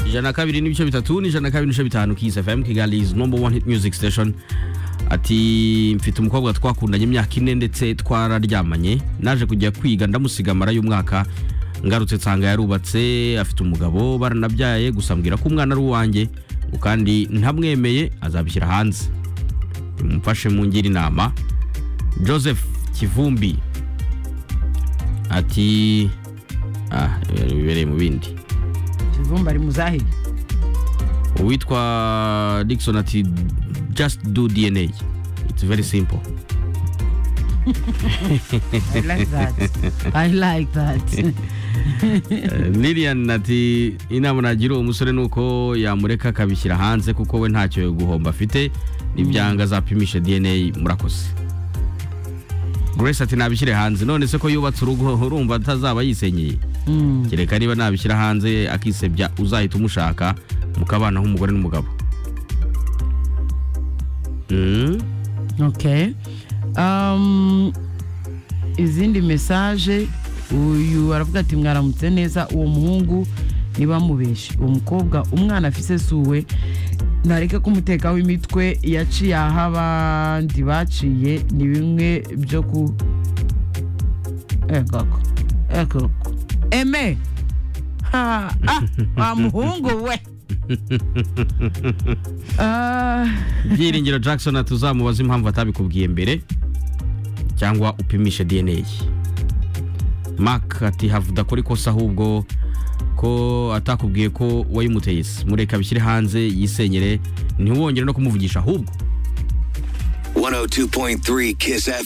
ijana na kabiri n'ibice bitatu n'ijana na kabiri n'ibice bitanu Kiss FM Kigali is number one hit music station ati mfite umukobwa twakundanye imyaka ine ndetse twararyamanye naje kujya kwiga ndamusiga amara y'umwaka ngarutse nsanga yarubatse afite umugabo baranabyaye gusa mbwira ko umwana ari uwanjye ngo kandi ntamwemeye azabishyira hanze mumfashe mungira inama joseph kivumbi ati ah ibintu bibereye mu bindi kivumba ari muzahe uwitwa dickson ati just do dna it's very simple i like that i like that lilian ati inama nagira uwo musore ni uko yamureka akabishyira hanze kuko we ntacyo guhomba afite n'ibyanga azapimisha dna murakoze grace ati nabishyire hanze none se ko yubatse urugo urumva atazaba yisenyeye kereka niba nabishyira hanze akisebya uzahita umushaka mukabana nk'umugore n'umugabo Mm. okay um, izindi mesaje uyu aravuga ati mwaramutse neza uwo muhungu niba mubeshye uwo mukobwa umwana afise suwe ntareke kumutekaho imitwe yaciye aho abandi baciye ni bimwe byo ku ekoko ekoko eme Ha, ah, wa muhungu we Ah. byiringiro jackson ati uzamubaze impamvu atabikubwiye mbere cyangwa upimishe dna mark ati havuda kuri kosa ahubwo ko atakubwiye ko wayimuteye se mureka abishyire hanze yisenyere ntiwongere no kumuvugisha ahubwo 102.3 Kiss FM.